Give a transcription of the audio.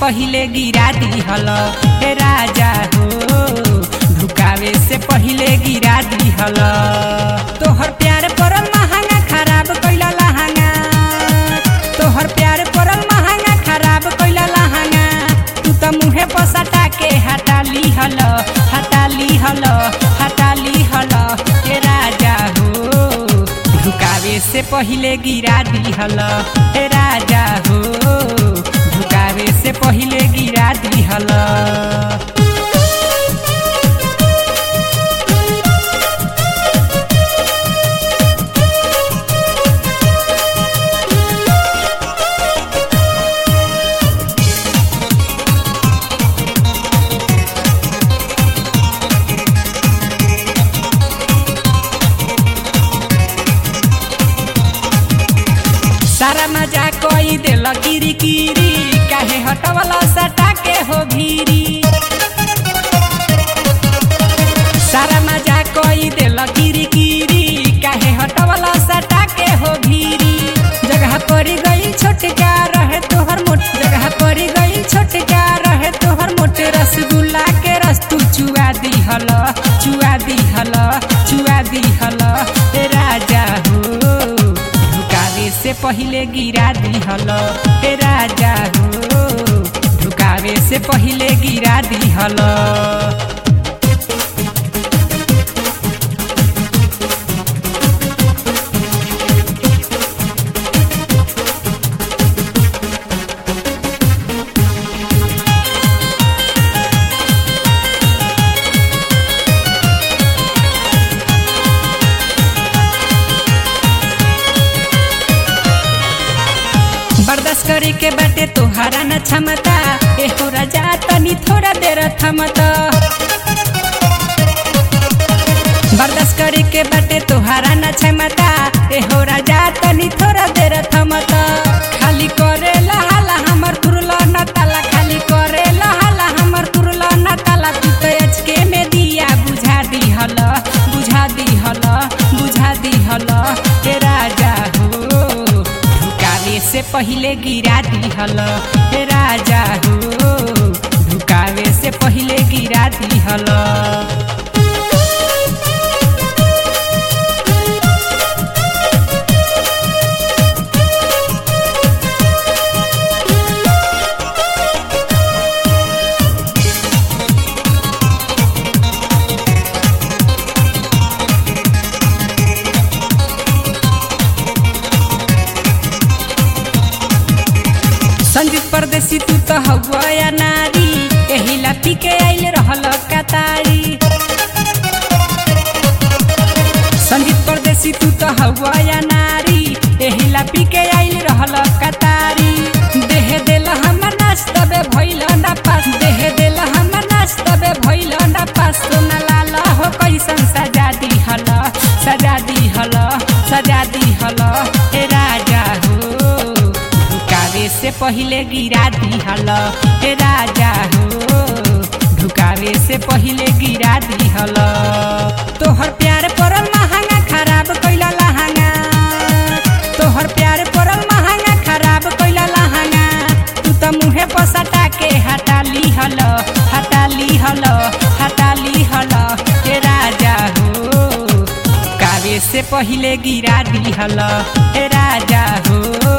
पहिले गिरा दिहल हे राजा हो ढुकावे से पहिले गिरा दिहल तोहर प्यार परल महंगा खराब कैला लहंगा तोहर प्यार परल महंगा खराब कैला लहंगा तू त मुहे पसटा के हटा लिहल हटा लिहल हटा लिहल हे राजा हो झुकावे से पहिले गिरा दिहल हे राजा हो झुकावे से पहिले गिरा दिहल सारा मजा कोई दिल किरी किरी काहे हटवला सटा के हो भीरी सारा मजा कोई दिल किरी किरी काहे हटवला सटा के हो भीरी जगह पड़ी गई छोटका रहे तोहर मोट जगह पड़ी गई छोटका रहे तोहर मोटे रसगुल्ला के रस तू चुआ दिहल चुआ दिहल चुआ दिहल ए राजा हो झुकावे से पहिले गिरा दिहल हे राजा हो झुकावे से पहिले गिरा दिहल बर्दाश्त करे के बाटे तोहारा न क्षमता एहो राजा तनी थोड़ा देर थमता बर्दाश्त करे के बाटे तोहारा न क्षमता एहो राजा तनी थोड़ा देर थमता खाली करे लहाला हमर तुरला न ताला खाली करे लहाला हमर तुरला न ताला तू तो अचके में दिया बुझा दिहल बुझा दिहल बुझा दिहल हे राजा हो झुकावे से पहिले गिरा दिहल हे राजा हो झुकावे से पहिले गिरा दिहल संजीत परदेसी तू तो हवा या नारी एही ला पी के आइल रहल कतारी संजीत परदेसी तू तो हवा या नारी एही ला पी के आइल रहल कतारी देह देल हमर नाच तबे भइल ना पास देह देल हमर नाच तबे भइल ना पास सोना लाल हो कैसन सजा दिहल सजा दिहल सजा दिहल हे राजा हो ढुकावे से पहिले गिरा दिहल हे राजा हो ढुकावे से पहिले गिरा दिहल तोहर प्यार परल महंगा खराब कैला लहंगा तोहर प्यार परल महंगा खराब कैला लहंगा तू त मुहे पसटा के हटा लिहल हटा लिहल हटा लिहल हे राजा हो कावे से पहिले गिरा दिहल हे राजा हो